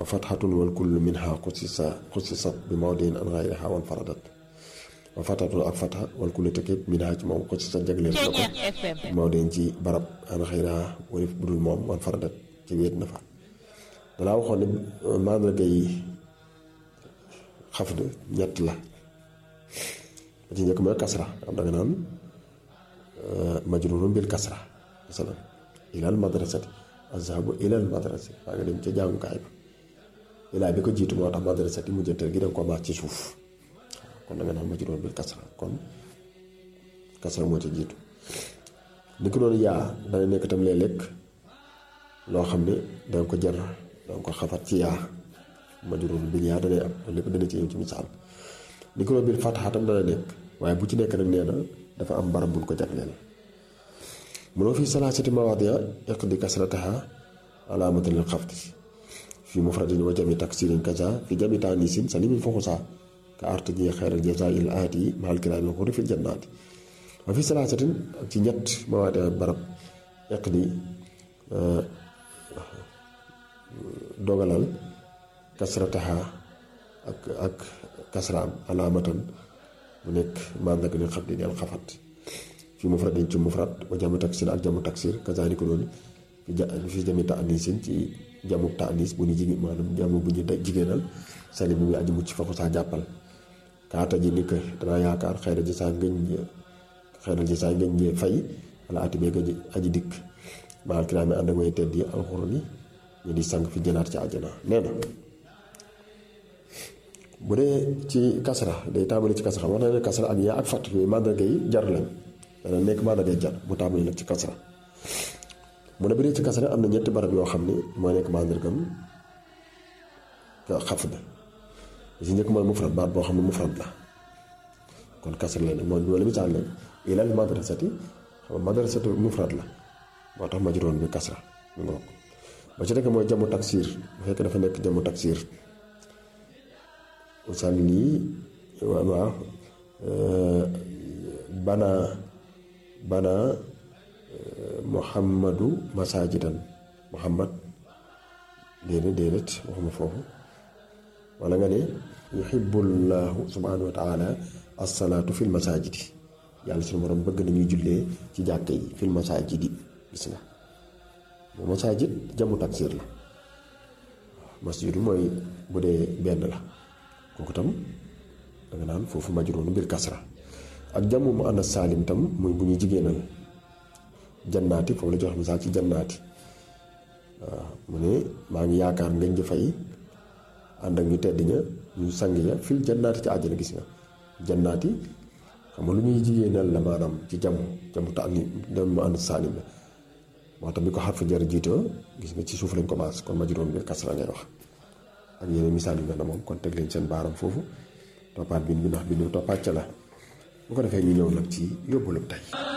fatxatun wal kullu minha xusisa xusisat bi mawdin an xayriha wan faradat wa fatxatun ak fatxa wal kullu te képp minha ci moom xusisat jagleel na ko bi mawdin ci barab an xayriha warif budul moom wan faradat ci wéet na fa dalaa waxoon ne mandarga yi xafd ñett la ba ci njëkk mooy kasra am da nga naan majrurun bil kasra masalan ilal madrasati azhabu ilal madrasati waa nga dem ca jàngukaay ba ilaa bi ko jiitu moo tax madrasati mu jëntal gi danga ko baax ci suuf kon da nga naan majrurun bil kasra kon kasra moo ca jiitu ni ko noonu yaa dana nekk tam léeg-léeg loo xam ne danga ko jar danga ko xafat ci yaa majrurun bil yaa danay am loolu lépp dana ci ñëw ci misaal ni ko noonu bil fatxa tam dana nekk waaye bu ci nekk nag nee na dafa am barab buñ ko jagleel mënoo fi salaasati mawaadiya iqdi kasrataha alaamatan lil xafdi fi mufradin wa jami taksirin kaza fi jami taanisin salimin foxusa ka artaji xayral jazaa il aati mahal kiraami xuri fil jannaati wa fi salaasatin ak ci ñett mawaadiya barab iqdi dogalal kasrataha ak ak kasraam alaamatan mu nekk mandarga ni xafdi del xafat fi mufradin ci mufrad wa jamu taksir ak jamu taksir kazaalika noonu fi ja fi jami taanisin ci jamu taanis bu ñu jigéen maanaam jamu bu ñu jigéenal sali bi muy aji mucc fa ko saa jàppal kaata ji ni que danaa yaakaar xëy na ji saa ngëñ xëy na ji saa ngëñ fay wala ati beeg aji dikk maal kiraami ànd ak way tedd yi alxuraan yi ñu di sang fi jënaat ci àjjana nee na bu dee ci kasra day tàmbali ci kasra wax na ne kasra ak yaa ak fàtt yooyu mandarga yi jar lañ dana nekk mandarga yi jar mu tàmbali nag ci kasra mu ne bu dee ci kasra am na ñetti barab yoo xam ne mooy nekk mandargam xafd si njëkk mooy mufrad baat boo xam ne mufrad la kon kasra la nag mooy wala misaal la ilal madrasati xam nga madrasatu mufrad la moo tax majroon bi kasra mu ngoog ba ci nekk mooy jamu taksir bu fekkee dafa nekk jamu taksir usalli waaw bana bana muhammadu masajidan muhammad déedéet déedéet waxuma foofu wala nga ne yuhibbullahu subhanahu wa taala assalaatu fil masajidi yàlla suñu borom bëgg nañuy jullee ci jàkka yi fil masajidi gis nga moo masajid jamu taksir la masjidu mooy bu dee benn la kooku tam danga naan foofu majroonu bil kasra ak jamu mu ànd saalim tam muy bu ñuy jigéenal jannaati foofu la jox misaal ci jannaati waaw mu ne maa ngi yaakaar ngañ ji fay ànd ak ñu tedd ña ñu sang ya fil jannaati ci àjjana gis nga jannaati xam nga lu ñuy jigéenal la maanaam ci jamu jamu ta jamu mu ànd saalim la moo tax bi ko xarfu jar jiitoo gis nga ci suuf lañ commencé kon majroonu bil kasra ngay wax ak yeneen misaal yu mel ne moom kon teg leen seen baaram foofu toppaat bi bi ndax bi ñu toppaat ca la bu ko defee ñu ñëw nag ci yóbbalu tey